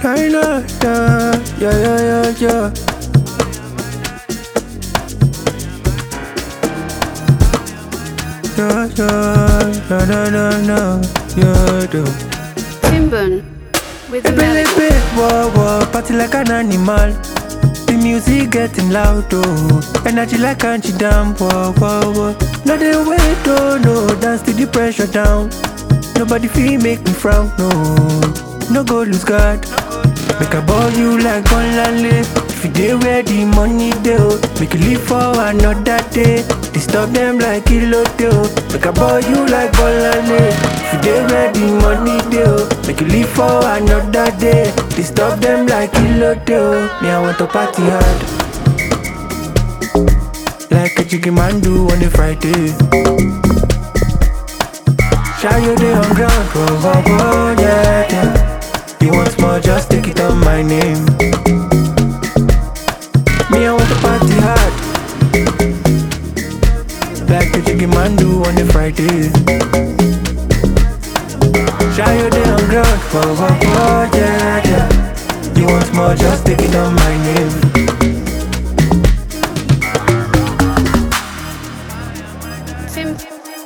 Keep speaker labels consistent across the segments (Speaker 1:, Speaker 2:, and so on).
Speaker 1: China, yeah, yeah, yeah, yeah, yeah. Yeah, yeah, na na na na, yeah, do.
Speaker 2: Timburn with the melody.
Speaker 1: Ebelebe, whoa, whoa, party like an animal. The music getting loud, oh. Energy like country dam, whoa, whoa, whoa. No, they wait, oh, no. Dance to the pressure down. Nobody feel make me frown, no. No go lose God. Make a ball you like Bonlale. If you dey where the money dey, oh. Make you live for another day. Disturb them like Kilo oh. Make a ball you like Bonlale. If you dey where the money dey, oh. Make you live for another day. Disturb them like Kilo oh. Me I want to party hard. Like a jiggy man do on a Friday. Shy you day on ground, whoa, whoa, whoa, yeah, yeah. You want more, just take it on my name. Me, I want to party hard. Like the jiggy man do on a Friday. Shy you day on ground, whoa, whoa, whoa, yeah, yeah. You want more, just take it on my name.
Speaker 2: Tim.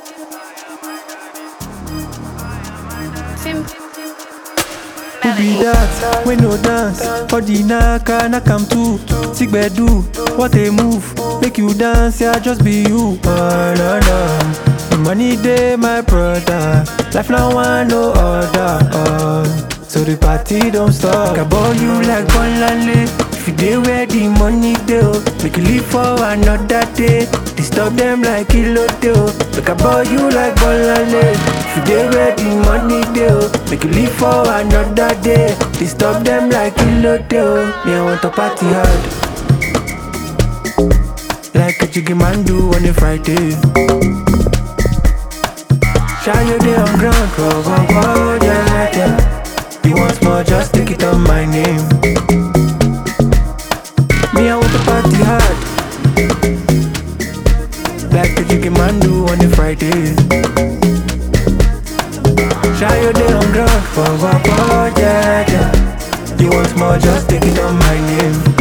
Speaker 2: Tim.
Speaker 1: Who be that? We no dance. For the naka, nakam too. Sick do what a move. Make you dance, yeah, just be you. Oh, no, no. The money day, my brother. Life now one no other. Oh. So the party don't stop. Make I ball you like Bonlale. If you dey where the money dey, oh. make you live for another day. Disturb them like Kilo oh. Make I ball you like Bonlale. If you dey where the money dey, oh. make you live for another day. Disturb them like Kilo oh. Me I want to party hard. Like a jiggy man do on a Friday. Shy you day on ground, whoa, whoa, whoa, yeah, yeah. You want more, just take it on my name. Me, I want to party hard. Like the jiggy man do on a Friday. Shy you day on ground, whoa, whoa, whoa, yeah, yeah. You want more, just take it on my name.